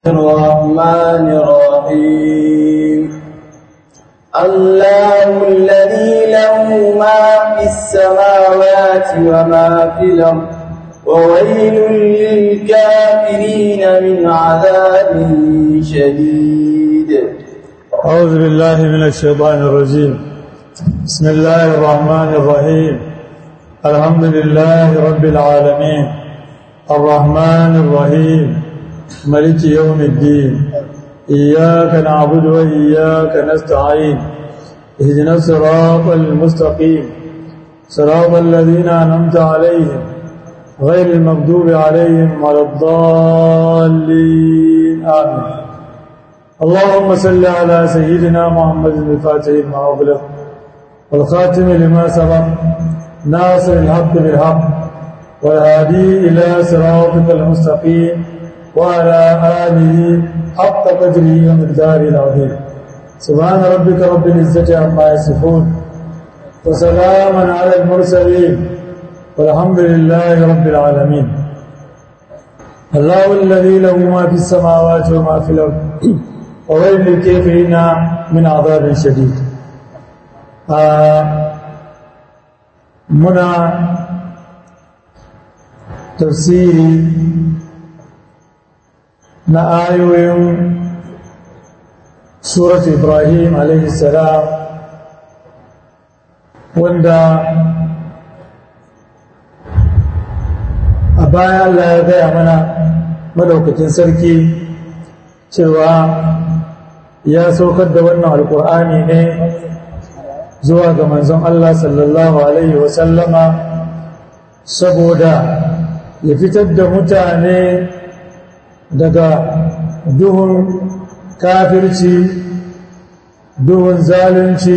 الرحمن الرحيم الله الذي له ما في السماوات وما في الأرض وويل للكافرين من عذاب شديد أعوذ بالله من الشيطان الرجيم بسم الله الرحمن الرحيم الحمد لله رب العالمين الرحمن الرحيم ملك يوم الدين إياك نعبد وإياك نستعين اهدنا الصراط المستقيم صراط الذين أنعمت عليهم غير المغضوب عليهم ولا الضالين آمين اللهم صل على سيدنا محمد الفاتح لما أغلق والخاتم لما سبق ناصر الحق بالحق والهادي إلى صراطك المستقيم وعلى آله حق قدره ومقداره العظيم سبحان ربك رب العزة عما يصفون وسلام على المرسلين والحمد لله رب العالمين الله الذي له ما في السماوات وما في الأرض وويل للكافرين من عذاب شديد منا تفسيري na ayoyin surat ibrahim salam wanda a baya Allah ya gaya mana madaukakin sarki cewa ya saukar da wannan alkur'ani ne zuwa ga manzon Allah sallallahu alaihi wasallama saboda ya fitar da mutane daga duhun kafirci duhun zalunci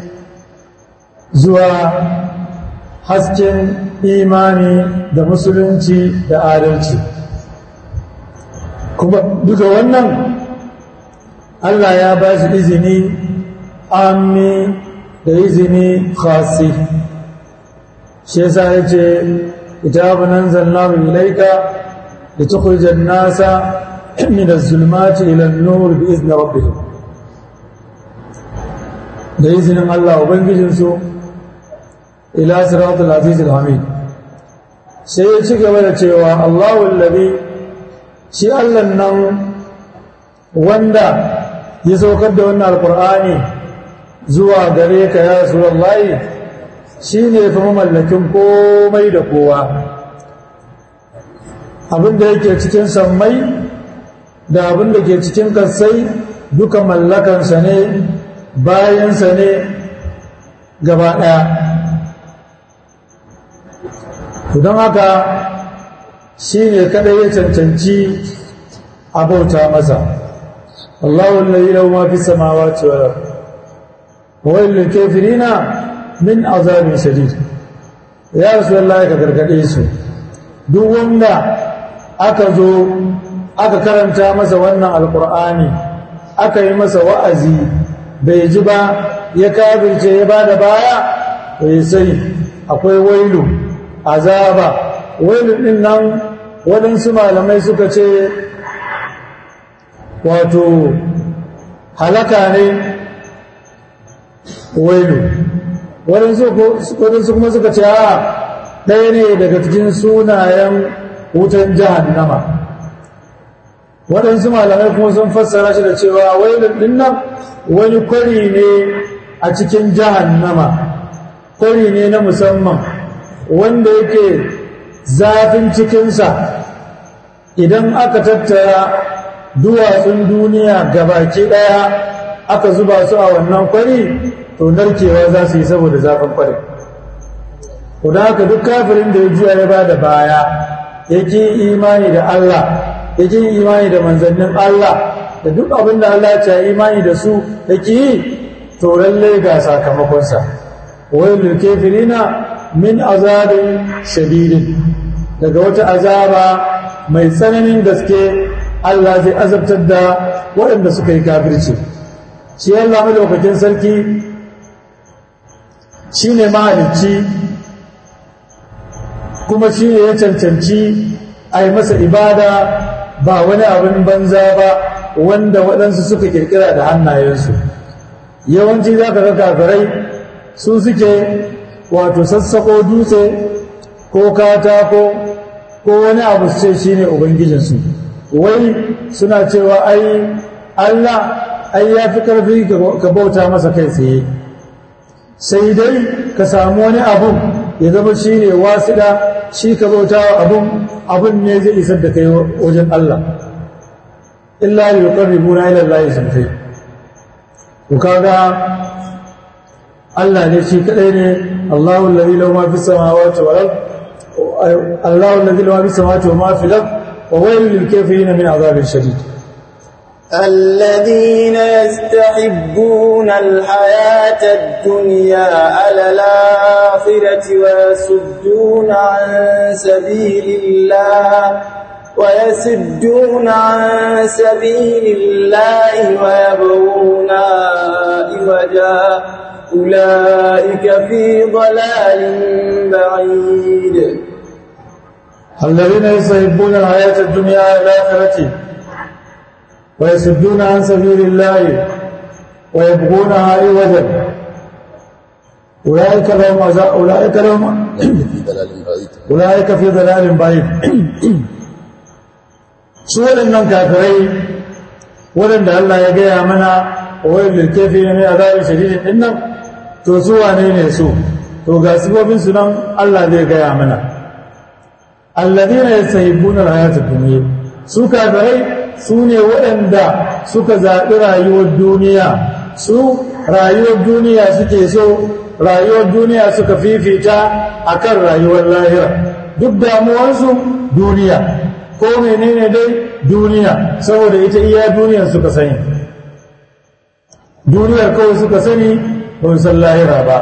zuwa hasken imani da musulunci da adalci kuma duka wannan Allah ya ba shi izini ammi da izini khasi shi yasa yace kitabun anzalnahu ilayka لتخرج الناس من الظلمات إلى النور بإذن ربهم بإذن الله وبنجنسو إلى صراط العزيز الحميد سيشك ولا تشيوا الله الذي شي الله النم وندا يسوكر da wannan alqur'ani zuwa gare ka ya rasulullahi shine fa mamallakin komai da kowa abinda yake cikin sammai da abinda ke cikin kasai duka mallakansa ne bayansa ne gaba ɗaya don haka shi ne kadai ya cancanci abauta masa Allahu lalai lau ma fi samawa cewa wa'ilin kafirina min azabin shadid ya rasu Allah ka gargaɗe su duk wanda aka zo aka karanta masa wannan alkur'ani aka yi masa wa'azi bai ji ba ya kafirce ya ba da baya bai sai akwai wailu azaba wailu ɗin nan waɗansu malamai suka ce wato halaka ne wailu waɗansu kuma suka ce a ɗaya ne daga cikin sunayen wutan jahannama waɗansu malamai kuma sun fassara shi da cewa wailun dinnan wani kwari ne a cikin jahannama kwari ne na musamman wanda yake zafin cikinsa idan aka tattara duwatsun duniya gabaki ɗaya aka zuba su a wannan kwari to narkewa za su yi saboda zafin kwari da haka duk kafirin da ya juya ya ba da baya yake imani da Allah yake imani da manzannin Allah da duk abin da Allah ya imani da su yake yi to lalle ga sakamakonsa wailul kafirina min azabin shadidin daga wata azaba mai tsananin gaske Allah zai azabtar da waɗanda suka yi kafirci shi Allah madaukakin sarki shine mahalicci kuma shi ne ya cancanci a yi masa ibada ba wani abin banza ba wanda waɗansu suka kirkira da hannayensu yawanci za ka ga kafirai su suke wato sassako dutse ko katako ko wani abu su ce shi ne ubangijinsu wai suna cewa ai allah ai ya fi ƙarfi ka bauta masa kai tsaye sai dai ka samu wani abun ya zama shi ne wasiɗa shi ka bauta wa abun abun ne zai isar da kai wajen Allah illa yi ƙarribu na ilar layi sun kai ku kaga Allah ne shi kaɗai ne Allahun lalzi lau ma fi samawati wa ral Allahun lalzi lau ma fi samawati wa ma fi ral wa wailul lil kafirin min azabin shadid الذين يستحبون الحياة الدنيا على الآخرة ويصدون عن سبيل الله ويصدون عن سبيل الله ويبغونها عوجا أولئك في ضلال بعيد الذين يستحبون الحياة الدنيا على الآخرة ويصدون عن سبيل الله ويبغونها عوجا أولئك لهم عذاب أولئك لهم أولئك في ضلال بعيد su waɗannan kafirai waɗanda Allah ya gaya mana wayar lilkefi ne mai azabin shadidin ɗin nan to su wane ne su to ga sifofin su nan Allah zai gaya mana alladhina yastahibbuna al-hayata ad-dunya su kafirai su ne waɗanda suka zaɓi rayuwar duniya su rayuwar duniya suke so rayuwar duniya suka fifita akan rayuwar lahira duk damuwarsu duniya ko menene dai duniya saboda ita iya duniyar suka sani duniyar kawai suka sani ba san lahira ba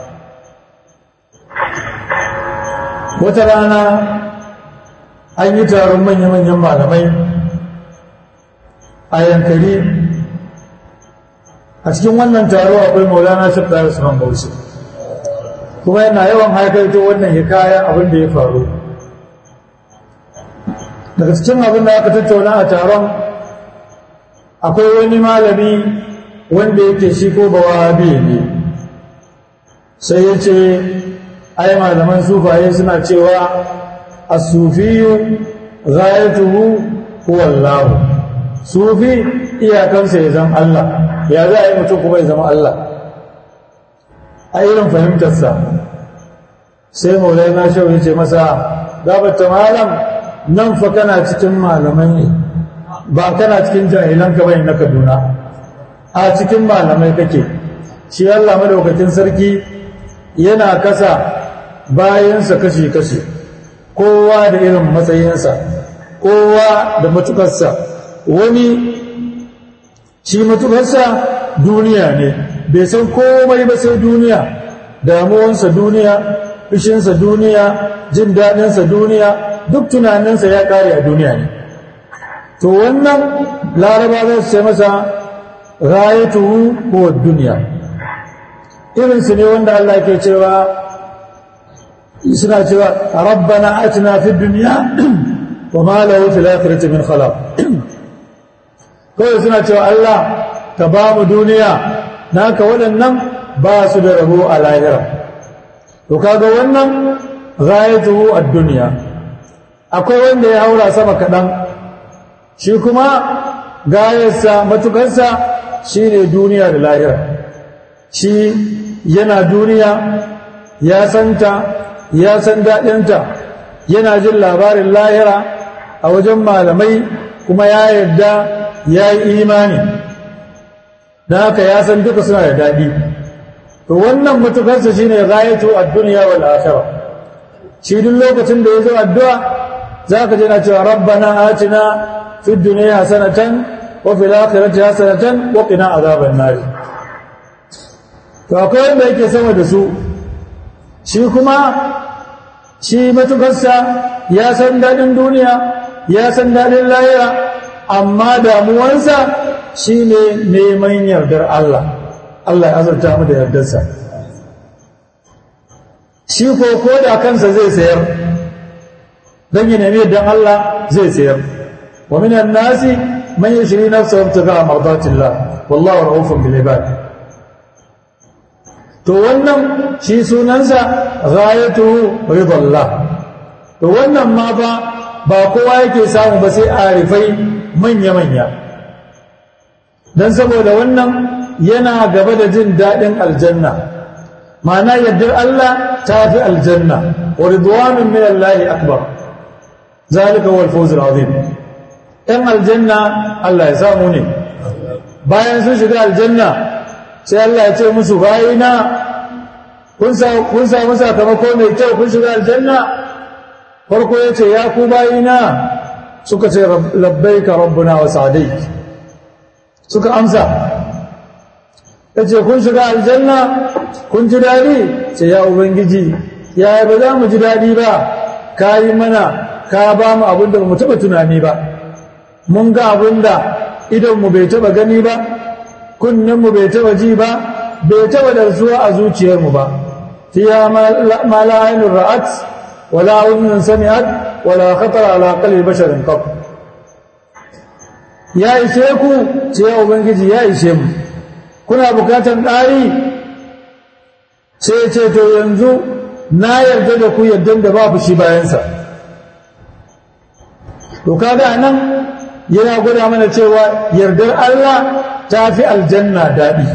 wata rana an yi taron manya-manyan malamai a yankari a cikin wannan taro akwai maulana shafta usman bauchi kuma yana yawan haikaito wannan hikaya abin da ya faru daga cikin abin da aka tattauna a taron akwai wani malami wanda yake shi ko bawabi ne sai ya ce ai malaman sufaye suna cewa as-sufiyu ghayatuhu huwa Allah sufi iyakansa ya zama Allah ya za a yi mutum kuma ya zama Allah a irin fahimtarsa sai maulana shau ya ce masa gabata malam nan fa kana cikin malamai ne ba kana cikin jahilan ka bai na Kaduna a cikin malamai kake shi Allah madaukakin sarki yana kasa bayansa kashi-kashi kowa da irin matsayinsa kowa da matukarsa wani shi matukarsa duniya ne bai san komai ba sai duniya damuwansa duniya fushinsa duniya jin daɗinsa duniya duk tunaninsa ya ƙare a duniya ne to wannan laraba za su ce masa rayatuhu ko duniya irinsu ne wanda Allah ke cewa suna cewa rabbana atina fid dunya wa ma lahu fil akhirati min khalaq kawai suna cewa Allah ka ba mu duniya naka waɗannan ba su da rabo a lahira to kaga wannan ghayatuhu ad-dunya akwai wanda ya haura sama kaɗan shi kuma gayarsa matukarsa shine duniya da lahira shi yana duniya ya santa ya san daɗinta yana jin labarin lahira a wajen malamai kuma ya yarda ya yi imani da haka ya san duka suna da daɗi to wannan mutukarsa shi ne gayatu a duniya wal akhira shi duk lokacin da ya zo addu'a za ka jina cewa rabbana atina fid dunya hasanatan wa fil akhirati hasanatan wa qina azaban nar to akwai wanda yake sama da su shi kuma shi matukarsa ya san daɗin duniya ya san daɗin lahira amma damuwansa shi ne neman yardar Allah Allah ya azurta mu da yardarsa shi ko ko da kansa zai sayar don yi nemi yardar Allah zai sayar wa minan nasi man yashri nafsahu ibtigha'a mardatillah wallahu ra'ufun bil ibad to wannan shi sunansa ghayatuhu ridallah to wannan ma fa ba kowa yake samu ba sai arifai manya manya dan saboda wannan yana gaba da jin dadin aljanna ma'ana yardar Allah ta fi aljanna wa ridwanun min Allah akbar zalika huwa al-fawz al-azim ɗan aljanna Allah ya samu ne bayan sun shiga aljanna sai Allah ya ce musu bayina kun samu sakamako mai kyau kun shiga aljanna farko ya ce ya ku bayina suka ce labbaika rabbuna wa sa'adai suka amsa ya ce kun shiga aljanna kun ji daɗi ce ya ubangiji ya ba za mu ji daɗi ba ka yi mana ka ba mu abin da mu taɓa tunani ba mun ga abin da idonmu bai taɓa gani ba kunninmu bai taɓa ji ba bai taɓa darsuwa a zuciyarmu ba fiya ma la ainun ra'at wala unnun sami'at wala khatara ala qalbi basharin qab ya ishe ku ce ya ubangiji ya ishe mu kuna bukatan ɗari sai ce to yanzu na yarda da ku yardan da babu shi bayansa to kaga nan yana gwada mana cewa yardar Allah ta fi aljanna daɗi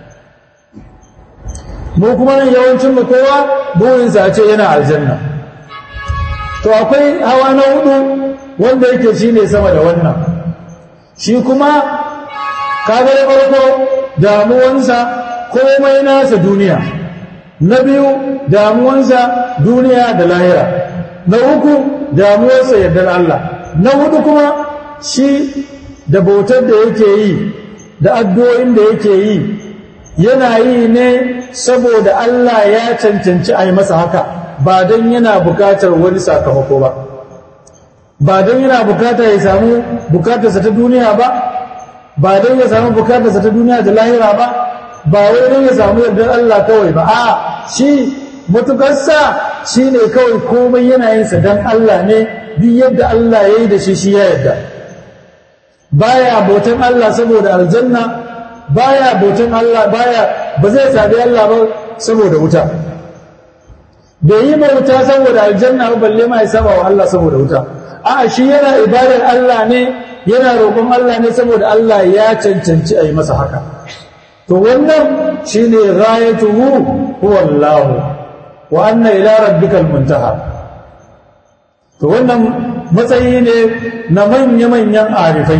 mu kuma nan yawancin mu kowa burinsa a ce yana aljanna to akwai hawa na hudu wanda yake shi ne sama da wannan shi kuma kaga da farko damuwansa komai nasa duniya na biyu damuwansa duniya da lahira na uku damuwarsa yardar Allah na hudu kuma shi da bautar da yake yi da addu'o'in da yake yi yana yi ne saboda Allah ya cancanci a yi masa haka ba don yana bukatar wani sakamako ba ba don yana bukata ya samu bukatarsa ta duniya ba ba don ya samu bukatarsa ta duniya da lahira ba ba wai don ya samu yardar Allah kawai ba a shi matukarsa shi ne kawai komai yana yinsa don Allah ne duk yadda Allah ya yi da shi shi ya yarda baya bautan Allah saboda aljanna baya bautan Allah baya ba zai sabi Allah ba saboda wuta bai yi bauta saboda aljanna ba balle ma ya saba wa Allah saboda wuta a'a shi yana ibadar Allah ne yana roƙon Allah ne saboda Allah ya cancanci a yi masa haka to wannan shine ghayatuhu huwa Allah wa anna ila rabbikal muntaha to wannan matsayi ne na manya-manyan arifai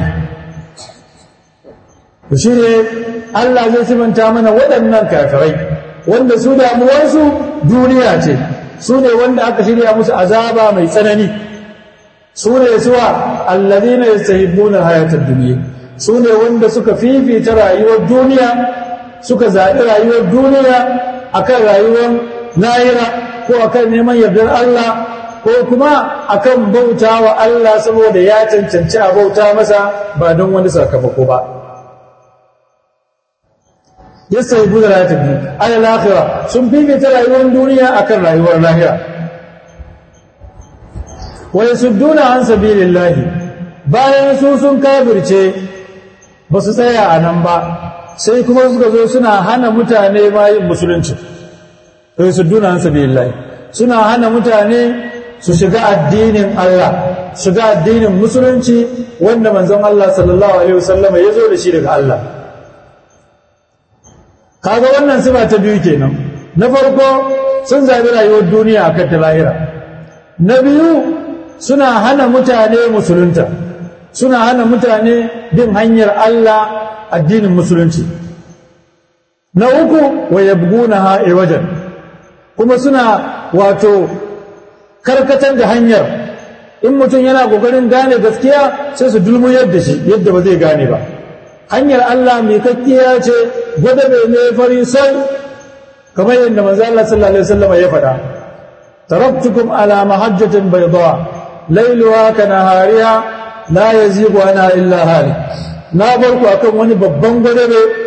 to shi ne Allah zai simanta mana waɗannan kafirai wanda su damuwarsu duniya ce su ne wanda aka shirya musu azaba mai tsanani su ne suwa allazina yastahibbuna hayatar duniya su ne wanda suka fifita rayuwar duniya suka zaɓi rayuwar duniya akan rayuwar lahira ko akan neman yardar Allah ko kuma akan bauta wa Allah saboda ya cancanci a bauta masa ba don wani sakamako ba yasta yi buɗe rayuwar tafi ala lahira sun fifita rayuwar duniya akan rayuwar lahira wai su duna an sabilillahi bayan su sun kafirce ba su tsaya a nan ba sai kuma suka zo suna hana mutane ma yin musulunci wai su duna an sabilillahi suna hana mutane su shiga addinin Allah shiga addinin musulunci wanda manzon Allah sallallahu alaihi wasallam ya zo da shi daga Allah kaga wannan sifa ta biyu kenan na farko sun zabi rayuwar duniya akan ta lahira na biyu suna hana mutane musulunta suna hana mutane bin hanyar Allah addinin musulunci na uku wa yabgunaha wajen kuma suna wato karkatar da hanyar in mutum yana kokarin gane gaskiya sai su dulmuyar da shi yadda ba zai gane ba hanyar Allah mai kakkiya ce gwada bai ne fari sai kamar yadda manzo Allah sallallahu alaihi wasallam ya faɗa taraktukum ala mahajjatin bayda lailuha kanahariha la yazigu ana illa hali na bar ku akan wani babban gwada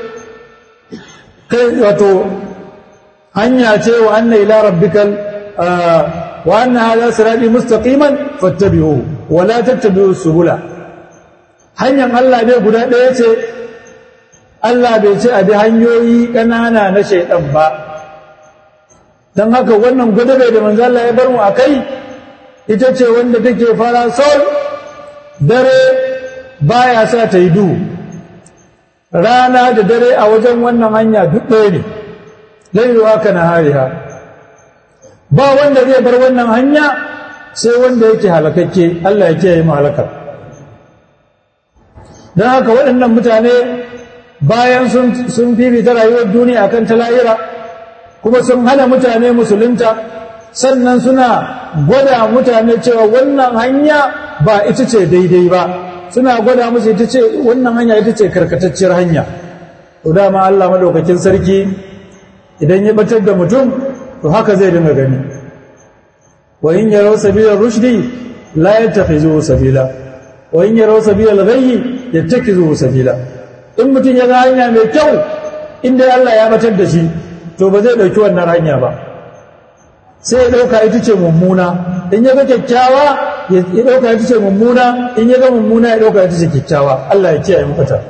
kai wato hanya ce wa anna ila rabbikal وأن هذا صراطي مستقيما فاتبعوه ولا تتبعوا السبل hanyar Allah bai guda ɗaya ce Allah bai ce a bi hanyoyi ƙanana na shaidan ba don haka wannan gudabe da manzo Allah ya bar mu a kai ita ce wanda take fara sol dare baya sa ta yi duhu rana da dare a wajen wannan hanya duk ɗaya ne lairuwa ka na hariha ba wanda zai bar wannan hanya sai wanda yake halakakke Allah ya kiyaye mu halakar don haka waɗannan mutane bayan sun fifita rayuwar duniya akan ta lahira kuma sun hana mutane musulunta sannan suna gwada mutane cewa wannan hanya ba ita ce daidai ba suna gwada musu ita ce wannan hanya ita ce karkatacciyar hanya to dama Allah madaukakin sarki idan ya batar da mutum to haka zai dinga gani wa in yaraw sabila rushdi la yattakhizuhu sabila wa in yaraw sabila al-ghayyi yattakhizuhu sabila in mutum ya ga hanya mai kyau inda Allah ya batar da shi to ba zai dauki wannan hanya ba sai ya dauka ita ce mummuna in ya ga kyakkyawa ya dauka ita ce mummuna in ya ga mummuna ya dauka ita ce kyakkyawa Allah ya kiyaye mu fata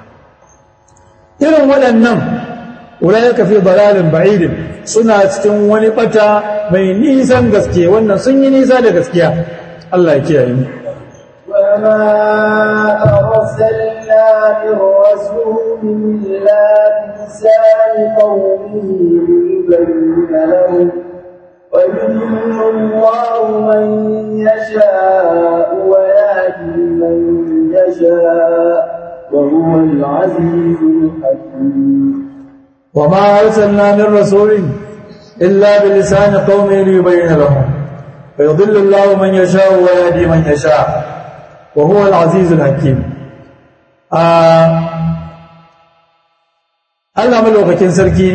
irin waɗannan ulaika fi dalalin ba'idin suna cikin wani bata mai nisan gaske wannan sun yi nisa da gaskiya Allah ya kiyaye mu وما أرسلنا من رسول إلا بلسان قومه ليبين لهم ويضل الله من يشاء ويهدي من يشاء وهو العزيز الحكيم وما أرسلنا من رسول إلا بلسان قومه ليبين لهم فيضل الله من يشاء ويهدي من يشاء وهو العزيز الحكيم Allah malaukakin sarki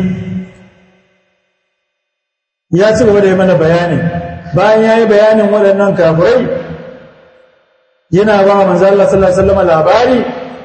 ya ci gaba da yi mana bayani bayan ya yi bayanin waɗannan kafirai yana ba manzo Allah sallallahu alaihi wasallam labari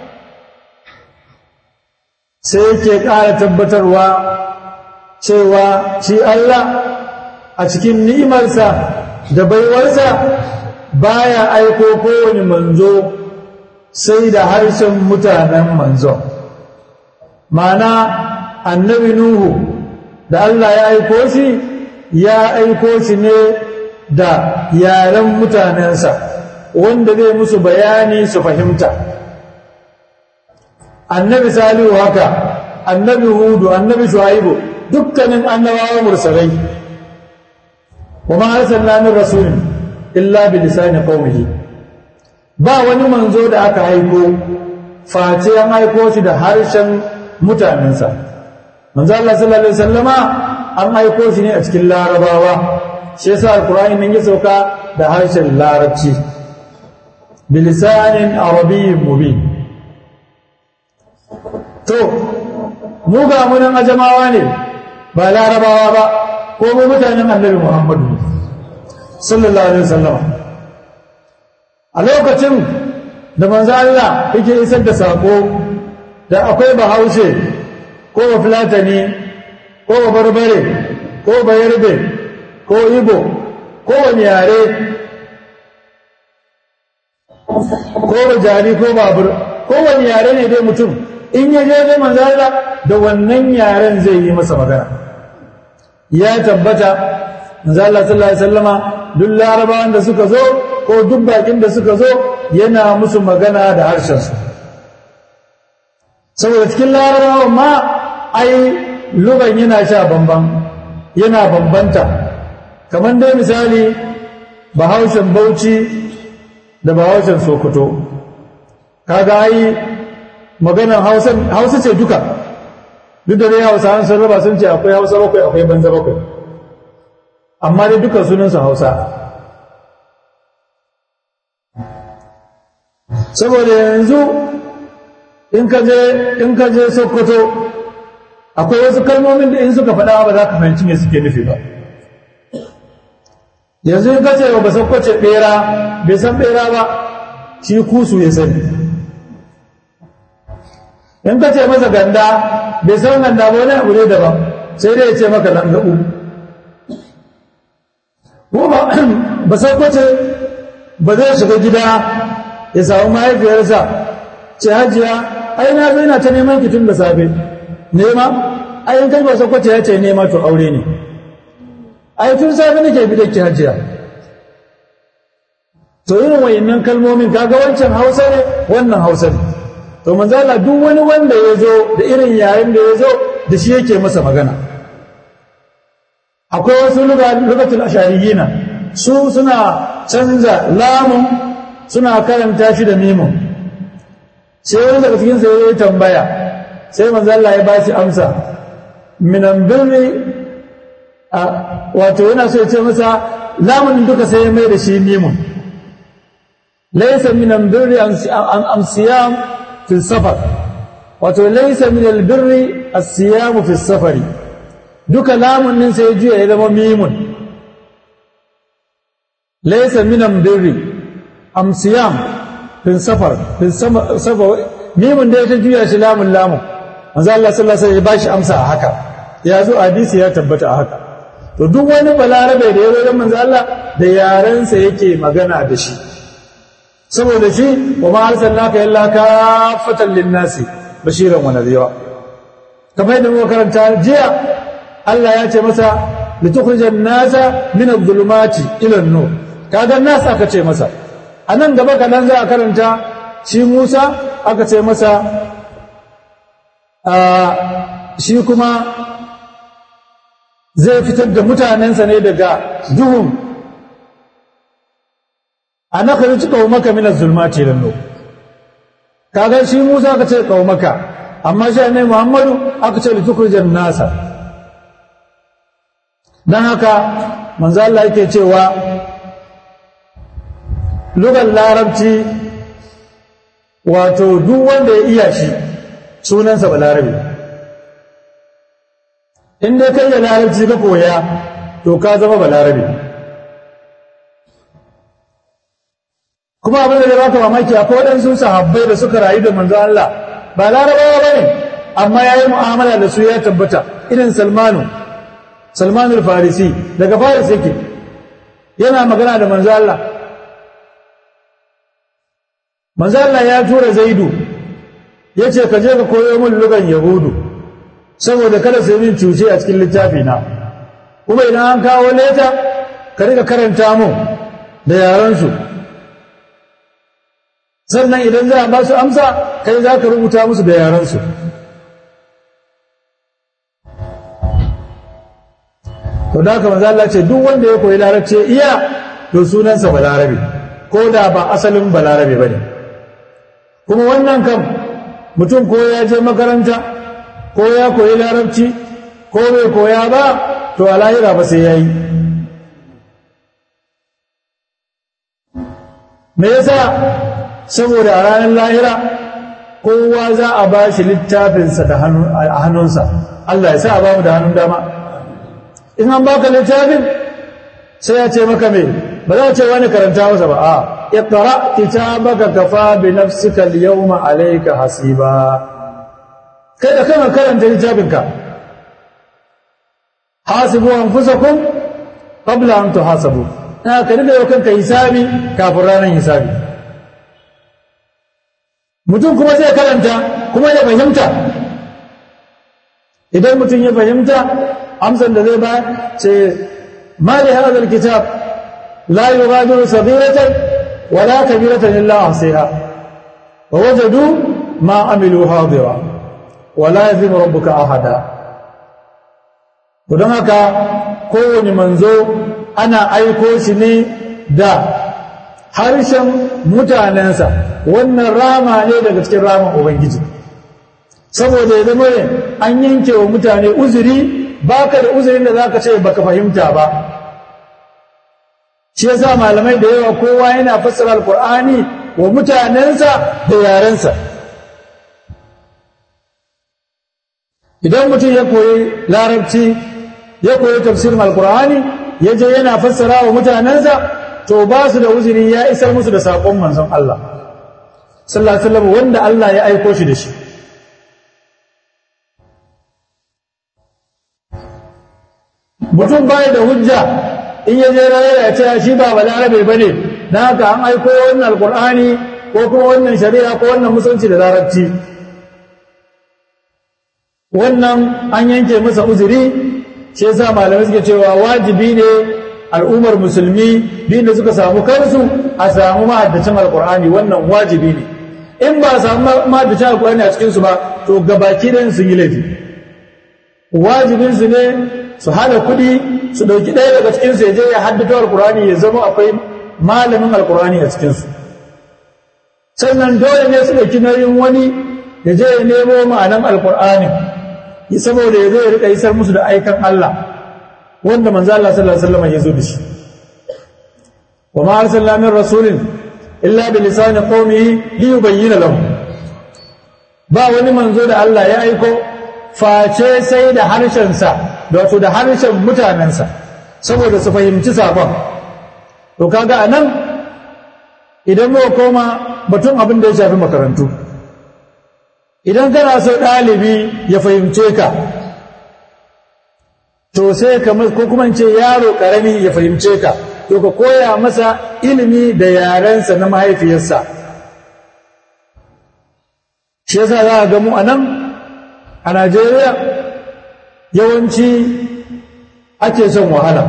sai yake ƙara tabbatarwa cewa shi Allah a cikin ni'imarsa da baiwarsa baya aiko kowane manzo sai da harshen mutanen manzo mana annabi nuhu da Allah ya aiko shi ya aiko shi ne da yaren mutanensa wanda zai musu bayani su fahimta annabi salihu haka annabi hudu annabi shuaibu dukkanin annabawa mursalai kuma arsalna min rasulin illa bi lisani qaumihi ba wani manzo da aka haiko face an haiko shi da harshen mutanensa manzo Allah sallallahu alaihi wasallama an haiko shi ne a cikin larabawa shi yasa alqur'ani nan ya sauka da harshen larabci bilisanin arabiyyin mubin to mu ga munan ajamawa ne ba larabawa ba ko mu mutanen annabi muhammadu sallallahu alaihi wasallam a lokacin da manzo Allah yake isar da sako da akwai bahaushe ko ba fulatani ko ba barbare ko ba yarbe ko ibo ko wani yare ko ba jari ko babur ko wani yare ne dai mutum in ya je zai manzo Allah da wannan yaren zai yi masa magana ya tabbata manzo Allah sallallahu alaihi wasallama duk larabawan da suka zo ko duk bakin da suka zo yana musu magana da harshen su saboda cikin larabawa ma ai lugan yana sha bamban yana bambanta kamar dai misali bahaushen bauchi da bahaushen sokoto kaga ai maganar hausa ce duka duk da dai hausa an sun raba sun ce akwai hausa bakwai akwai banza bakwai amma dai duka sunansu hausa saboda yanzu in ka je in ka je sokoto akwai wasu kalmomin da in suka faɗa ba za ka fahimci me suke nufi ba yanzu in ka ce ba sokoce ɓera bai san ɓera ba shi kusu ya sani in ka ce masa ganda bai san ganda ba wani abu ne daban sai dai ya ce maka langabu ko ba ba sai kwace ba zai shiga gida ya samu mahaifiyarsa ce hajiya ai na zo ina ta neman ki tun da safe nema ai in kai ba sakwace ya ce nema to aure ne ai tun safe nake bi da ki hajiya to irin wayannan kalmomin kaga wancan hausa ne wannan hausa ne to manzo Allah duk wani wanda ya zo da irin yayin da ya zo da shi yake masa magana akwai wasu lugatul ashariyina su suna canza lamun suna karanta shi da mimun sai wani daga cikin sai ya tambaya sai manzo Allah ya ba shi amsa minan birri wato yana so ya ce masa lamun duka sai ya mai da shi mimun laysa minan birri am siyam fi safar wato laysa min albirri as-siyam fi safari duka lamun din sai ya juya ya zama mimun laysa minan birri am siyam fi safar fi safar mimun da ta juya shi lamun lamun manzo Allah sallallahu alaihi wasallam ya bashi amsa a haka ya zo hadisi ya tabbata a haka to duk wani balarabe da ya zo manzo Allah da yarensa yake magana da shi saboda shi wa ma arsalnaka illa kafatan lin-nasi bashiran wa nadhira kamar yadda muka karanta jiya Allah ya ce masa litukhrijan nasa min adh-dhulumati ila an-nur kaga nas aka ce masa anan gaba kadan za a karanta shi Musa aka ce masa shi kuma zai fitar da mutanensa ne daga duhun a na kari ci maka minar zulmati lallo kaga shi musa aka ce maka amma shi ne muhammadu aka ce litukurjan nasa don haka manzo Allah yake cewa lugar larabci wato duk wanda ya iya shi sunansa balarabe in dai kai da larabci ka koya to ka zama balarabe kuma abin da ya baka mamaki akwai waɗansu sahabbai da suka rayu da manzo Allah ba larabawa ba ne amma ya yi mu'amala da su ya tabbata irin salmanu salmanu farisi daga faris yake yana magana da manzo Allah manzo Allah ya tura zaidu ya ce ka je ka koyo min lugan yahudu saboda kada su yi min cuce a cikin littafi na kuma idan an kawo leta ka rika karanta mu da yarensu sannan idan za a ba su amsa kai za ka rubuta musu da yarensu to da haka manzo Allah ce duk wanda ya koyi larabci iya to sunansa balarabe ko da ba asalin balarabe bane kuma wannan kam mutum ko ya je makaranta ko ya koyi larabci ko bai koya ba to a lahira ba sai ya yi me yasa saboda a ranar lahira kowa za a ba shi littafinsa a hannunsa Allah ya sa a ba mu da hannun dama in an baka littafin sai ya ce maka me ba za a ce wani karanta masa ba a iqra kitabaka kafa bi nafsika al-yawma alayka hasiba kai da kana karanta littafinka hasibu anfusakum qabla an tuhasabu na ka dinga yau kanka hisabi kafin ranar hisabi mutum kuma zai karanta kuma ya fahimta idan mutum ya fahimta amsan da zai ba ce ma li hadha alkitab la yughadiru saghiratan wala kabiratan illa ahsiha wa wajadu ma amilu hadira wala yazlimu rabbuka ahada don haka kowane manzo ana aiko shi ne da harshen mutanensa wannan rama ne daga cikin raman ubangiji saboda ya zama ne an yanke wa mutane uzuri baka da uzurin da zaka ce baka fahimta ba shi yasa malamai da yawa kowa yana fassara alqur'ani wa mutanensa da yarensa idan mutum ya koyi larabci ya koyi tafsirin alqur'ani ya je yana fassara wa mutanensa to ba su da uzuri ya isar musu da saƙon manzon Allah sallallahu alaihi wasallam wanda Allah ya aiko shi da shi mutum bai da hujja in ya je rayuwa ya ce shi ba balarabe bane dan haka an aiko wannan alqur'ani ko kuma wannan shari'a ko wannan musulunci da larabci wannan an yanke masa uzuri shi yasa malamai suke cewa wajibi ne al'ummar musulmi din da suka samu kansu a samu ma'addacin alkur'ani wannan wajibi ne in ba a samu ma'addacin alkur'ani a cikinsu ba to gabaki ɗayan sun yi laifi wajibinsu ne su hada kuɗi su ɗauki ɗaya daga cikinsu ya je ya haddata alkur'ani ya zama akwai malamin alkur'ani a cikinsu sannan dole ne su ɗauki nauyin wani ya je ya nemo ma'anan alkur'ani saboda ya zo ya riƙa isar musu da aikan Allah wanda manzo Allah sallallahu alaihi wasallam ya zo da shi wa ma arsalna min rasulin illa bi lisani qaumihi li yubayyana lahum ba wani manzo da Allah ya aiko face sai da harshen sa wato da harshen mutanensa saboda su fahimci sabon to kaga anan idan muka koma batun abin da ya shafi makarantu idan kana so ɗalibi ya fahimce ka to sai kamar ko kuma ce yaro ƙarami ya fahimce ka to ka koya masa ilimi da yarensa na mahaifiyarsa shi yasa za a gamu a nan a najeriya yawanci ake son wahala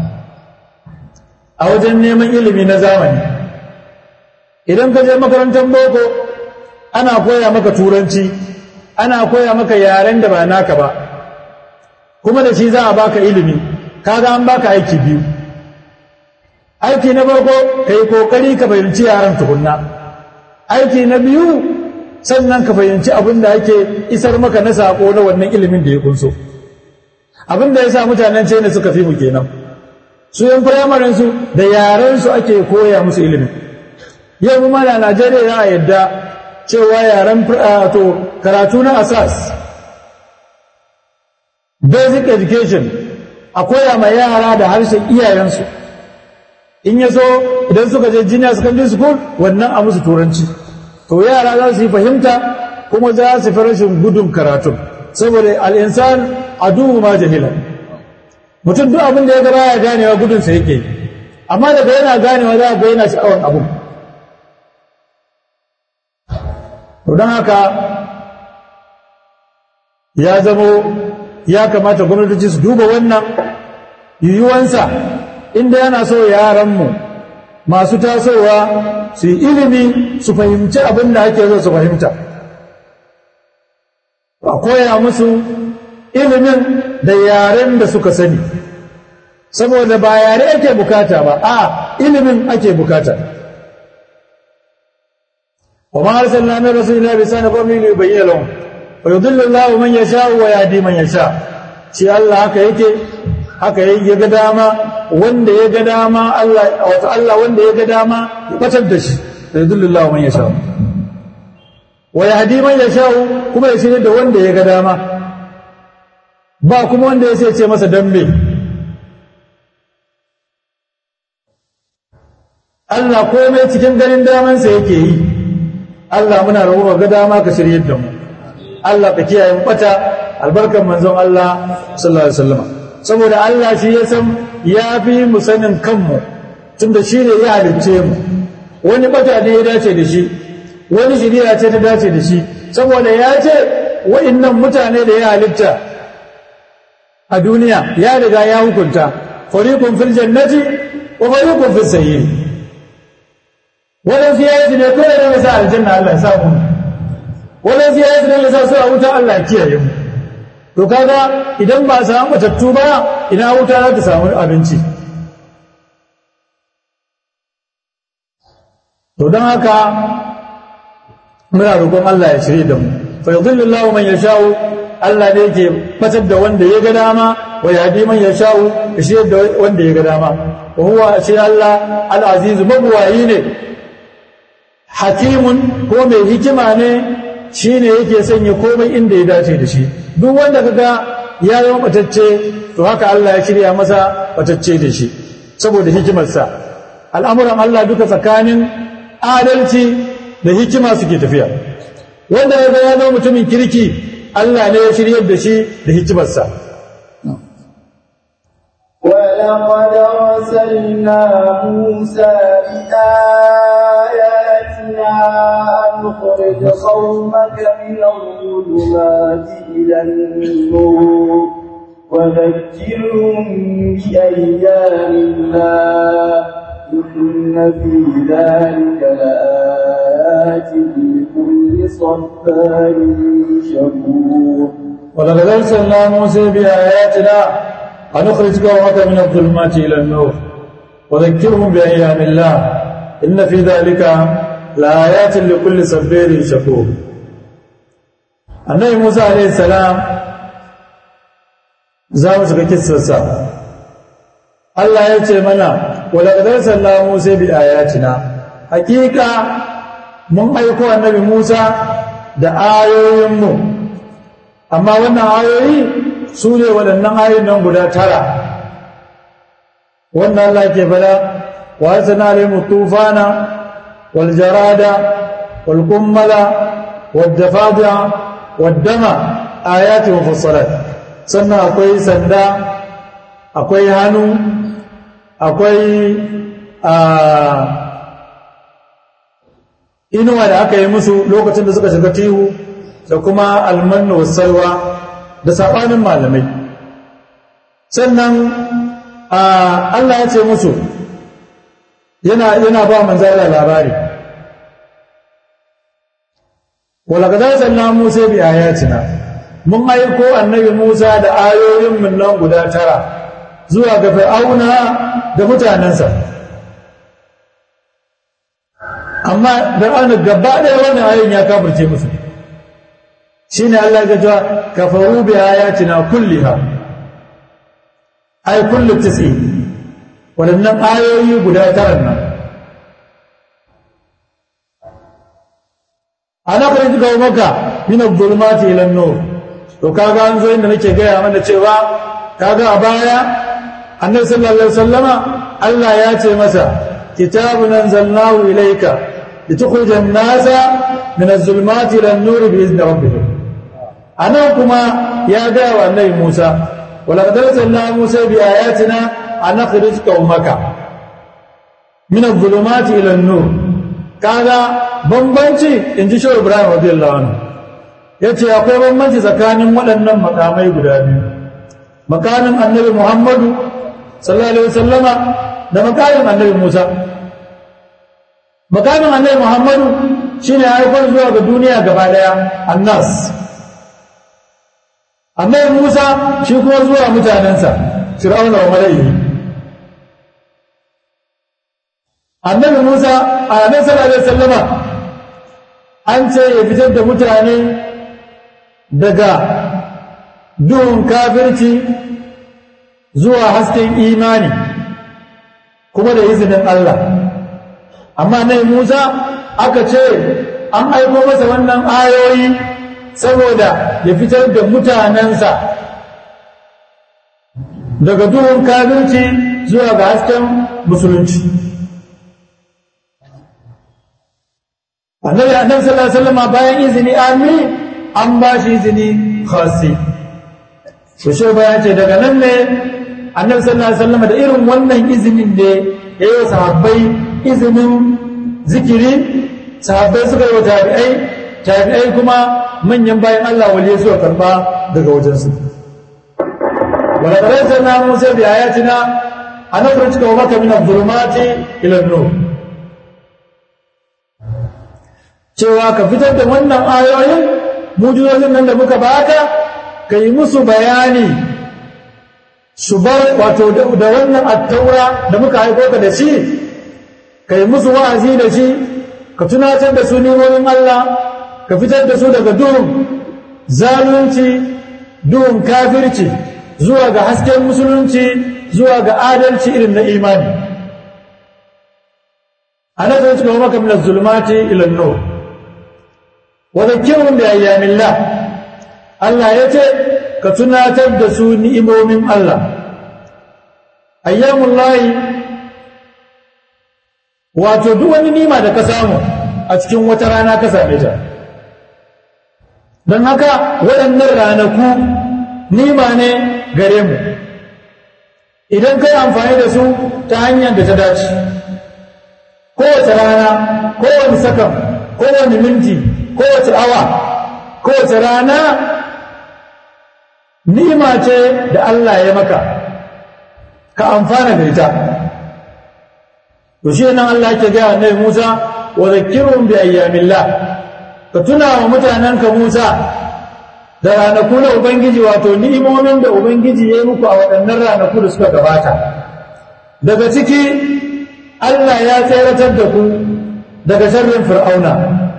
a wajen neman ilimi na zamani idan ka je makarantar boko ana koya maka turanci ana koya maka yaren da ba naka ba kuma da shi za a baka ilimi kaga an baka aiki biyu aiki na farko ka yi kokari ka fahimci yaren tukunna aiki na biyu sannan ka fahimci abin da ake isar maka na sako na wannan ilimin da ya kunso abin da ya sa mutanen china suka fi mu kenan su yan firamarin su da yaren su ake koya musu ilimin yau kuma da najeriya ya yadda cewa yaren to karatu na asas basic education a koya ma yara da harshen iyayensu in ya so idan suka je junior secondary school wannan a musu turanci to yara za su yi fahimta kuma za su fi rashin gudun karatu saboda al'insan a duhu ma jahila mutum duk abin da ya gaba ya ganewa gudunsa yake amma daga yana ganewa za a ga yana sha'awar abin to don haka ya zamo ya kamata gwamnatoci su duba wannan yiwuwansa inda yana so yaranmu masu tasowa su yi ilimi su fahimci abin da ake so su fahimta a koya musu ilimin da yaren da suka sani saboda ba yare ake bukata ba a ilimin ake bukata wa ma arsalna min rasulina bi sana qawmin yubayyana lahum wa yudillu Allahu man yasha wa yahdi man yasha shi Allah haka yake haka ya ga dama wanda ya ga dama Allah wato Allah wanda ya ga dama ya batar da shi yudillu Allahu man yasha wa yahdi man yasha kuma ya shirye da wanda ya ga dama ba kuma wanda ya ce masa dambe Allah komai cikin ganin damansa yake yi Allah muna roƙo ga dama ka shirye da mu Allah ka kiyaye mu bata albarkan manzon Allah sallallahu alaihi wasallam saboda Allah shi ya san ya fi mu sanin kanmu tunda shi ne ya halicce mu wani bata ne ya dace da shi wani shiriya ce ta dace da shi saboda ya ce wa'annan mutane da ya halitta a duniya ya riga ya hukunta fariqun fil jannati wa fariqun fis sayyi wannan siyasi ne kawai da masa aljanna Allah ya samu wannan siyasi ne masa su a wuta Allah ya kiyaye mu to kaga idan ba samu matattu ba ina wuta za ta samu abinci to don haka muna roƙon Allah ya shirye da mu fa yudhillu Allahu man yasha'u Allah ne yake fatar da wanda ya ga dama wa yahdi man yasha'u ya shirye da wanda ya ga dama wa huwa shi Allah al-aziz mabwayi ne hakimun ko mai hikima ne shine yake sanya komai inda ya dace da shi duk wanda kaga ya zama batacce to haka Allah ya shirya masa batacce da shi saboda hikimarsa al'amuran Allah duka tsakanin adalci da hikima suke tafiya wanda ya ya zama mutumin kirki Allah ne ya shiryar da shi da hikimarsa ولقد أرسلنا موسى بآياتنا آياتنا أن نخرج قومك من الظلمات إلى النور وذكرهم بأيام الله إن في ذلك لآيات لكل صبار شكور ولقد أرسلنا موسى بآياتنا أن نخرج قومك من الظلمات إلى النور وذكرهم بأيام الله إن في ذلك لآيات لكل صبير شكور النبي موسى عليه السلام za mu shiga kissarsa Allah ya ce mana ولقد أرسلنا موسى بآياتنا hakika mun aiko annabi Musa da ayoyinmu amma wannan ayoyi su ne waɗannan ayoyin nan guda tara wannan Allah ke fada wa asana alayhi tufana wal jarada wal kummala wad dafadi'a wad dama ayati mufassalat sannan akwai sanda akwai hannu akwai a inuwa da aka yi musu lokacin da suka shiga tihu da kuma almannu salwa da saɓanin malamai sannan Allah ya ce musu yana yana ba manzala labari walaqad sanna musa bi ayatina mun aiko annabi musa da ayoyin mun nan guda tara zuwa ga fir'auna da mutanensa amma fir'auna gaba ɗaya wannan ayoyin ya kafirce musu shine Allah ya ce kafaru bi ayatina kulliha ay kullu tisi wadannan ayoyi guda tara nan ana kare ga maka min adh-dhulumati ila an-nur to kaga an zo inda nake gaya mana cewa kaga a baya annabi sallallahu alaihi wasallama Allah ya ce masa kitabun anzalnahu ilayka litukhrijan nasa min adh-dhulumati ila an-nur bi izni rabbihim anan kuma ya gaya wa annabi Musa ولقد ارسلنا موسى بآياتنا أن نخرج قومك من الظلمات إلى النور kaga bambanci in ji shehu ibrahim radiyallahu anhu ya ce akwai bambanci tsakanin waɗannan makamai guda biyu makamin annabi muhammadu sallallahu alaihi wasallama da makamin annabi musa makamin annabi muhammadu shine haifar zuwa ga duniya gaba daya annas annabi Musa shi kuma zuwa mutanensa Fir'auna wa malaihi annabi Musa a annabi sallallahu alaihi wasallama an ce ya fitar da mutane daga duhun kafirci zuwa hasken imani kuma da izinin Allah amma annabi Musa aka ce an aiko masa wannan ayoyi saboda ya fitar da mutanensa daga duhun kafirci zuwa ga hasken musulunci annabi annabi sallallahu alaihi wasallam bayan izini ami an ba shi izini khasi to shi bayan ce daga nan ne annabi sallallahu alaihi wasallam da irin wannan izinin ne ya yi wa sahabbai izinin zikiri sahabbai suka yi wa tabi'ai tabi'ai kuma manyan bayan Allah waliye suka karba daga wajensu wala qara'na musa bi ayatina ana kurtuka wa maka min adh-dhulumati ila an-nur cewa ka fitar da wannan ayoyin mujizozin nan da muka baka kai musu bayani su bar wato da wannan at-taura da muka haiko ka da shi kai musu wa'azi da shi ka tunatar da su nimomin Allah ka fitar da su daga duhun zalunci duhun kafirci zuwa ga hasken musulunci zuwa ga adalci irin na imani ana zai cika maka min zulmati ila nur wa dhakkirhum bi ayyamillah Allah ya ce ka tunatar da su ni'imomin Allah ayyamullahi wato duk wani nima da ka samu a cikin wata rana ka same ta don haka waɗannan ranaku nima ne gare mu idan kai amfani da su ta hanyar da ta dace kowace rana kowane sakan kowane minti kowace awa kowace rana ni'ima ce da Allah ya maka ka amfana da ita to shi nan Allah ke gaya annabi Musa wa zakkirhum bi ayyamillah ka tuna wa mutanenka Musa da ranaku na Ubangiji wato ni'imomin da Ubangiji ya yi muku a waɗannan ranaku da suka gabata daga ciki Allah ya tseratar da ku daga sharrin fir'auna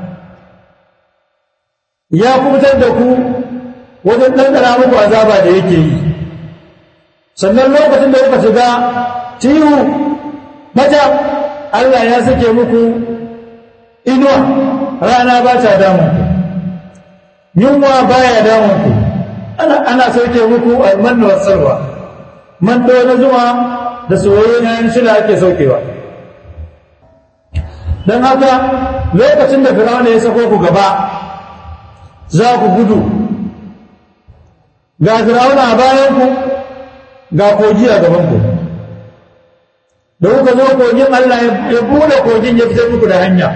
ya kubutar da ku wajen ɗanɗana muku azaba da yake yi sannan lokacin da kuka shiga tihu mata Allah ya sake muku inuwa rana ba ta damun ku yunwa baya damun ku ana ana sauke muku almanna wasarwa man na zuma da soyayyen yayin shida ake saukewa don haka lokacin da firawuna ya sako ku gaba za ku gudu ga firawuna a bayanku ga kogi a gabanku da kuka zo kogin Allah ya bude kogin ya fitar muku da hanya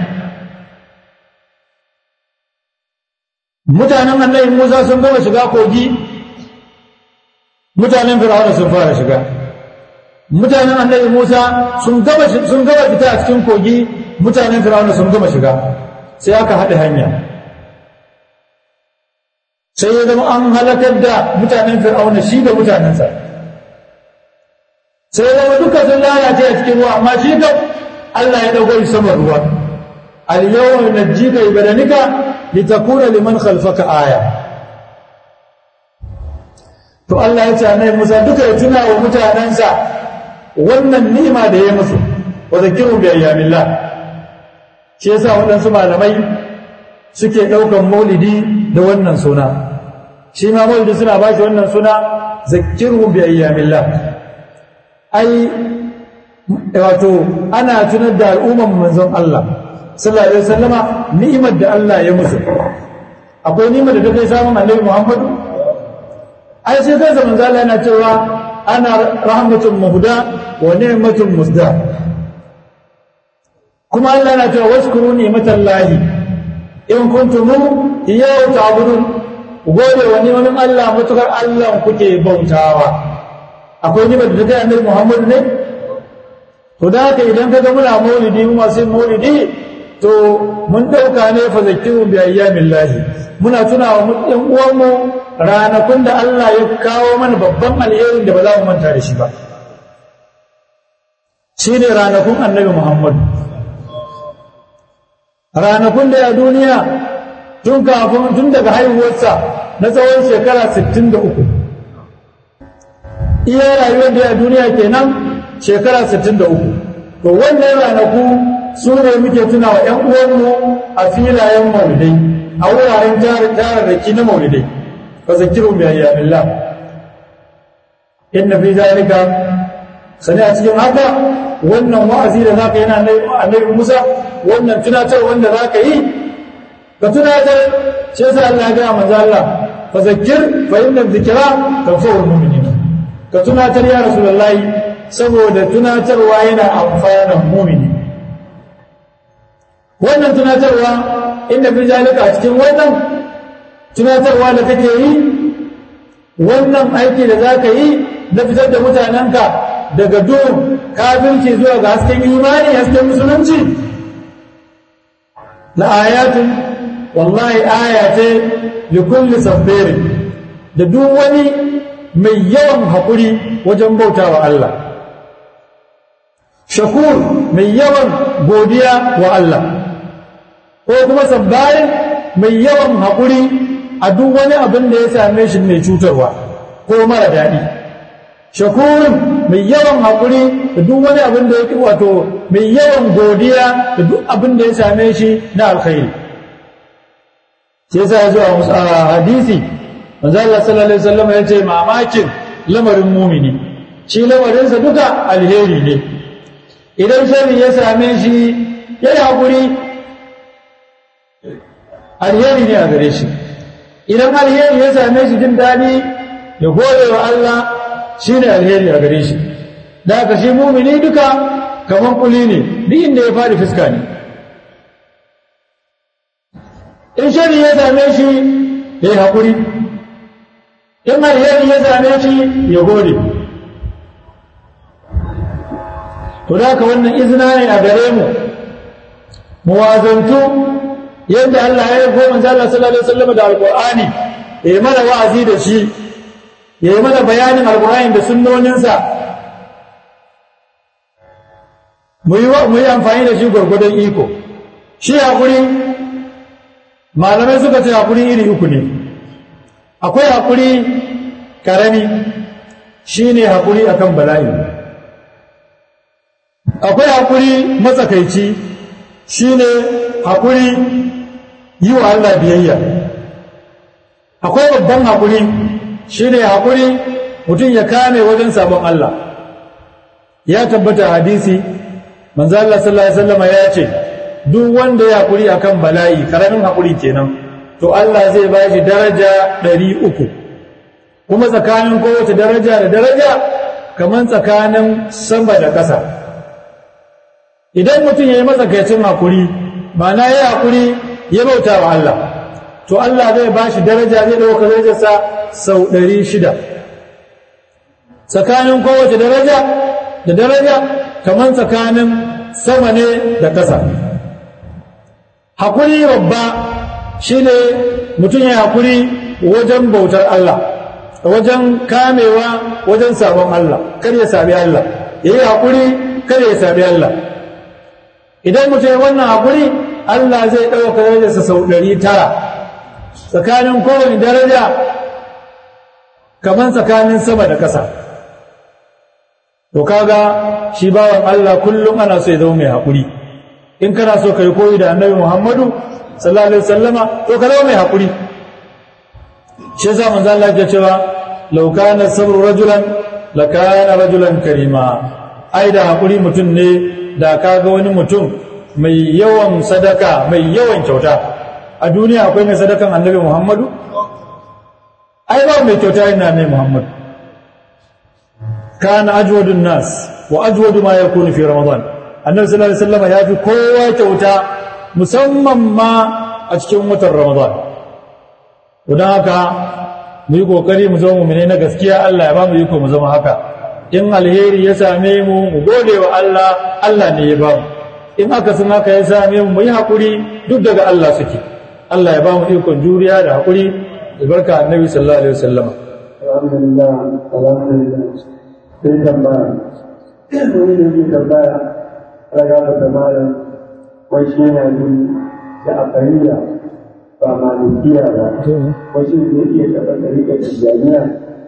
mutanen annabi Musa sun gama shiga kogi mutanen Fir'auna sun fara shiga mutanen annabi Musa sun gama sun gama fita a cikin kogi mutanen Fir'auna sun gama shiga sai aka haɗe hanya sai ya zama an halakar da mutanen Fir'auna shi da mutanensa sai ya zama duka sun lalace a cikin ruwa amma shi kam Allah ya dago sama ruwa al-yawma najjika bi badanika litakuna liman khalfaka aya to Allah ya ce annabi Musa duka ya tuna wa mutanansa wannan ni'ima da ya musu wa zakiru bi ayyamillah shi yasa waɗansu malamai suke ɗaukan maulidi da wannan suna shi ma maulidi suna ba shi wannan suna zakiru bi ayyamillah ai wato ana tunar da al'umman manzon Allah sallallahu alaihi wasallama ni'imar da Allah ya musu akwai ni'imar da take samun Annabi Muhammad ai sai kai zaman Allah yana cewa ana rahmatun muhda wa ni'matun musda kuma Allah yana cewa waskuru ni'matallahi in kuntum iyyahu ta'budun gode wa ni'mamin Allah mutukar Allah kuke bautawa akwai ni'imar da take Annabi Muhammad ne to da haka idan ka ga muna maulidi mu masu maulidi to mun dauka ne fa zakiru bi ayyamillahi muna tuna wa ɗan uwanmu ranakun da Allah ya kawo mana babban alherin da ba za mu manta da shi ba shine ranakun annabi Muhammad ranakun da ya duniya tun kafin tun daga haihuwarsa na tsawon shekara 63 iya rayuwar da ya duniya kenan shekara 63 to wannan ranaku su ne muke tuna wa ‘yan uwanmu a filayen maulidai a wuraren tararraki na maulidai ba zakiru mai ayyamillah inna fi zalika sani a cikin haka wannan wa'azi da zaka yana annabi Musa wannan tunatar wanda zaka yi ka tunatar shi yasa Allah ya ga manzo Allah fa zakir fa inna dhikra tanfa'ul mu'minin ka tunatar ya rasulullahi saboda tunatarwa yana amfanan mu'mini wannan tunatarwa inda fi zalika a cikin wannan tunatarwa da kake yi wannan aiki da za ka yi na fitar da mutanenka daga duhun kafirci zuwa ga hasken imani hasken musulunci la ayatun wallahi aya ce li kulli sabbirin da duk wani mai yawan haƙuri wajen bautawa Allah shakur mai yawan godiya wa Allah ko kuma sabbarin mai yawan haƙuri a duk wani abin da ya same shi mai cutarwa ko mara daɗi shakurin mai yawan haƙuri da duk wani abin da ya wato mai yawan godiya da duk abin da ya same shi na alkhairi sai sa zuwa a hadisi manzo Allah sallallahu alaihi wasallam ya ce mamakin lamarin mumini shi lamarinsa duka alheri ne idan sharri ya same shi ya yi haƙuri alheri ne a gare shi idan alheri ya same shi jin daɗi ya gode wa Allah shi ne alheri a gare shi da aka shi mumini duka kamar kuli ne duk inda ya faɗi fuska ne in shari ya same shi ya yi haƙuri in alheri ya same shi ya gode to da haka wannan izina ne a gare mu mu wazantu yadda Allah ya yi goma Allah sallallahu alaihi wasallam da alqur'ani ya yi mana wa'azi da shi ya yi mana bayanin alqur'ani da sunnoninsa mu yi amfani da shi gwargwadon iko shi haƙuri malamai suka ce haƙuri iri uku ne akwai haƙuri ƙarami shi ne haƙuri a kan bala'i akwai haƙuri matsakaici shi ne haƙuri yi wa Allah biyayya akwai babban haƙuri shi ne haƙuri mutum ya kame wajen sabon Allah ya tabbata hadisi manzo Allah sallallahu alaihi wasallam ya ce duk wanda ya haƙuri akan bala'i karamin haƙuri kenan to Allah zai ba shi daraja ɗari uku kuma tsakanin kowace daraja da daraja kamar tsakanin sama da ƙasa idan mutum ya yi matsakaicin haƙuri ma'ana ya haƙuri ya bauta wa Allah to Allah zai ba shi daraja zai ɗauka darajarsa sau ɗari shida tsakanin kowace daraja da daraja kamar tsakanin sama ne da ƙasa haƙuri babba shi ne mutum ya haƙuri wajen bautar Allah wajen kamewa wajen sabon Allah kar ya sami Allah ya yi haƙuri kar ya sami Allah idan mutum ya wannan haƙuri Allah zai ɗauka darajarsa sau ɗari tara tsakanin kowane daraja kamar tsakanin sama da ƙasa to kaga shi bawan Allah kullum ana so ya zama mai haƙuri in kana so ka yi koyi da annabi Muhammadu sallallahu alaihi wasallama to ka zama mai haƙuri shi yasa manzo Allah ya cewa law kana sabru rajulan la kana rajulan karima ai da haƙuri mutum ne da kaga wani mutum mai yawan sadaka mai yawan kyauta a duniya akwai mai sadakan annabi Muhammadu ai ba mai kyauta yana mai Muhammadu kana ajwadun nas wa ajwadu ma yakunu fi ramadan annabi sallallahu alaihi wasallam ya fi kowa kyauta musamman ma a cikin watan ramadan don haka mu yi kokari mu zama mu'mini na gaskiya Allah ya ba mu iko mu zama haka in alheri ya same mu mu gode wa Allah Allah ne ya ba mu in aka sun haka ya same mu mu yi hakuri duk daga Allah suke Allah ya ba mu ikon juriya da hakuri albarka annabi sallallahu alaihi wasallam alhamdulillah alhamdulillah sai tambaya wani da ke tambaya raga da tamarin wai shi yana yin da akariya ba malikiya ba wai shi zai iya taɓa ɗarika da jami'a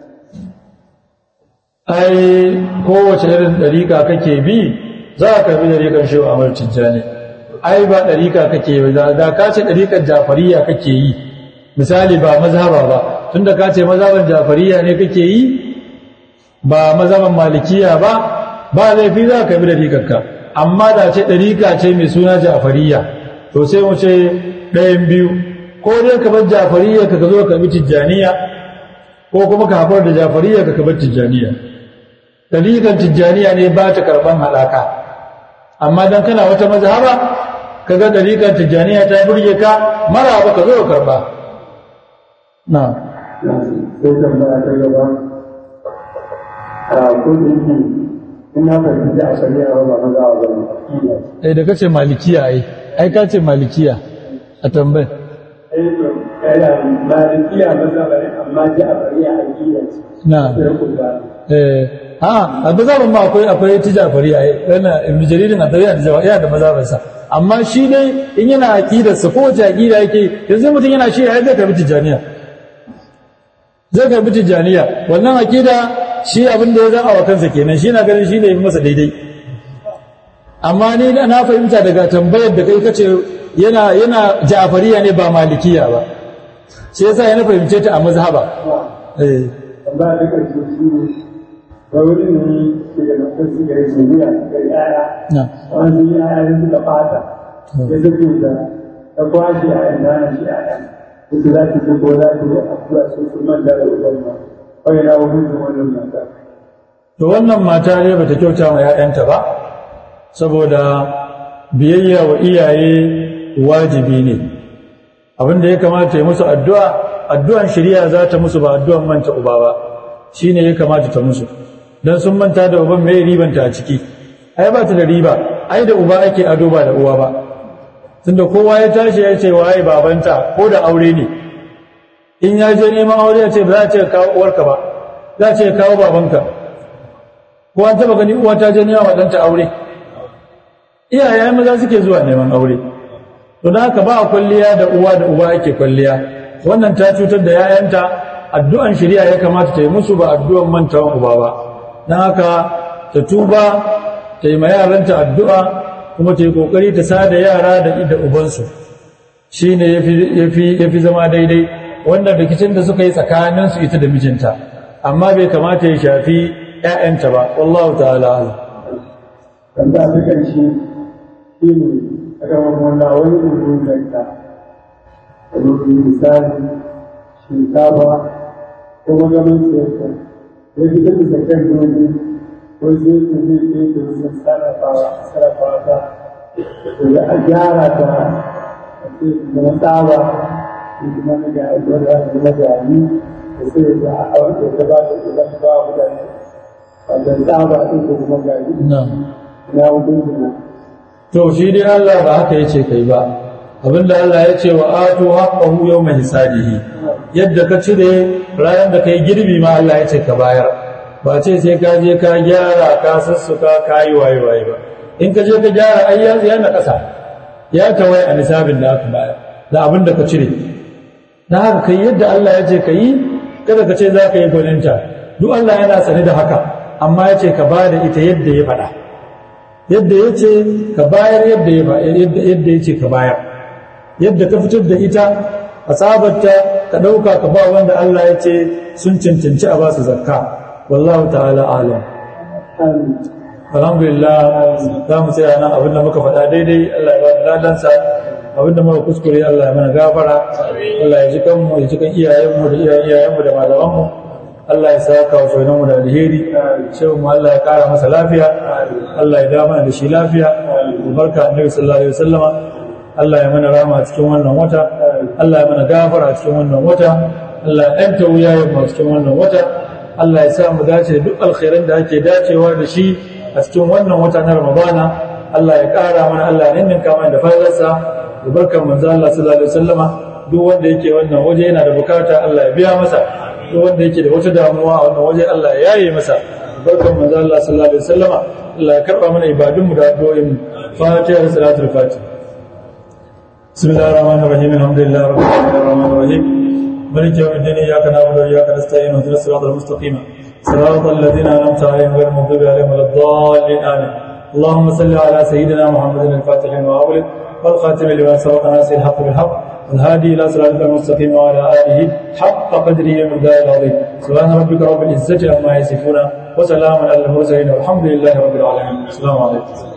ai kowace irin ɗarika kake bi za a karbi ɗarikan shehu amur tijjani ai ba ɗarika kake yi da ka ce ɗarikan jafariya kake yi misali ba mazhaba ba tunda ka ce mazhaban jafariya ne kake yi ba mazhaban malikiya ba ba laifi za ka bi ɗarikarka amma da ce ɗarika ce mai suna jafariya to sai mu ce ɗayan biyu ko dai ka bar jafariya ka zo ka bi tijjaniya ko kuma ka haɓar da jafariya ka bar tijjaniya ɗarikan tijjaniya ne ba ta karɓan haɗaka amma don kana wata mazhaba ka ga ɗarikan tijjaniya ta burge ka mara ba ka zo ka karɓa na sai tambaya ta gaba a kudin ina fahimci a shari'a ba maza a zama akida eh da kace malikiya ai ai ka ce malikiya a tambayar eh to kana malikiya maza ba ne amma ji a bari a akida ce na sai ku ga eh ha a mazhaban ma akwai akwai tijafari ai yana ibn jaririn a tabi'a da yana da mazhaban sa amma shi dai in yana aqidar sa ko wace aqida yake yanzu mutum yana shi ai zai karbi tijaniya zai karbi tijaniya wannan aqida shi abin da ya zama wa kansa kenan shi na ganin shi ne masa daidai amma ni na fahimta daga tambayar da kai kace yana yana ja'fariya ne ba malikiya ba shi yasa yana fahimce ta a mazhaba eh tambaya ta karshe shi ne wani ne ke da mutum su gari jami'a ga yaya na wani yaya ne suka fata ya zafi da ta kwashe a yan nana shi a yan su za su ji ko za su yi abuwa su su manta da uban ma wani na wani su wannan mata to wannan mata ne bata kyauta ma 'ya'yanta ba saboda biyayya wa iyaye wajibi ne abinda ya kamata ya musu addu'a addu'an shari'a za ta musu ba addu'an manta uba ba shine ya kamata ta musu dan sun manta da uban mai ribanta a ciki ai ba ta da riba ai da uba ake ado ba da uwa ba tunda kowa ya tashi ya ce waye babanta ko da aure ne in ya je neman aure ya ce ba za a ce kawo uwarka ba za a ce kawo babanka ko an taba gani uwa ta je neman ɗanta aure iyaye maza suke zuwa neman aure to da haka ba a kwalliya da uwa da uba ake kwalliya wannan ta cutar da yayanta addu'an shari'a ya kamata ta yi musu ba addu'an mantawan uba ba don haka ta tuba ta yi ma yaranta addu'a kuma ta yi kokari ta sada yara da ida ubansu shi ne ya fi zama daidai wannan rikicin da suka yi tsakaninsu ita da mijinta amma bai kamata ya shafi ‘ya'yanta ba wallahu ta'ala ala tambaya ta ƙarshe shi ne a gaban wanda wani ɗin zakka a lokacin misali shinkafa ko magamin siyarta ya fi tafi zakkar dole ko sai ta zai ɗaya da wasu sarrafawa sarrafawa ta da ya a gyara ta a ce da tsaba ko kuma na ga aiwar da na gari da sai da a wanda ta ba ta idan ba mutane wanda tsaba ɗin ko kuma gari na hukunci na to shi dai Allah ba haka yace kai ba abinda Allah ya ce wa atu haqqahu yawma hisadihi yadda ka cire ranar da kai girbi ma Allah ya ce ka bayar ba ce sai ka je ka gyara ka sussuka ka yi waye waye ba in ka je ka gyara ai ya ya na kasa ya tawaye a nisabin da aka bayar da abin da ka cire na haka kai yadda Allah ya ce ka yi kada ka ce za ka yi gwaninta duk Allah yana sane da haka amma ya ce ka ba da ita yadda ya faɗa yadda ya ce ka bayar yadda ya ce ka bayar yadda ka fitar da ita a tsabarta ka ɗauka ka ba wanda Allah ya ce sun cancanci a basu zakka wallahu ta'ala alam alhamdulillah za mu tsaya nan abinda muka faɗa daidai Allah ya ba da ladansa abinda muka kuskure Allah ya mana gafara Allah ya ji kanmu ya ji kan iyayenmu da iyayenmu da malamanmu Allah ya saka wa shaidanmu da alheri shehu mu Allah ya kara masa lafiya Allah ya dama da shi lafiya barka annabi sallallahu alaihi wasallama Allah ya mana rama a cikin wannan wata Allah ya mana gafara a cikin wannan wata Allah ya ɗanta wuyayen mu a cikin wannan wata Allah ya sa mu dace duk alkhairan da ake dacewa da shi a cikin wannan wata na Ramadana Allah ya kara mana Allah ya ninninka mana da fadalarsa da barkan manzo Allah sallallahu alaihi wasallama duk wanda yake wannan waje yana da bukata Allah ya biya masa duk wanda yake da wata damuwa a wannan waje Allah ya yaye masa barkan manzo Allah sallallahu alaihi wasallama Allah ya karba mana ibadun mu da addu'o'in Fatiha da salatul Fatiha Bismillahir Rahmanir Rahim Alhamdulillahi Rabbil Alamin Arrahmanir Rahim مالك يوم الدين اياك نعبد واياك نستعين اهدنا الصراط المستقيم صراط الذين انعمت عليهم غير المغضوب عليهم ولا الضالين امين اللهم صل على سيدنا محمد الفاتح لما اغلق والخاتم لما سبق ناصر الحق بالحق والهادي الى صراطك المستقيم وعلى اله حق قدره ومقداره العظيم سبحان ربك رب العزه عما يصفون وسلام على المرسلين والحمد لله رب العالمين السلام عليكم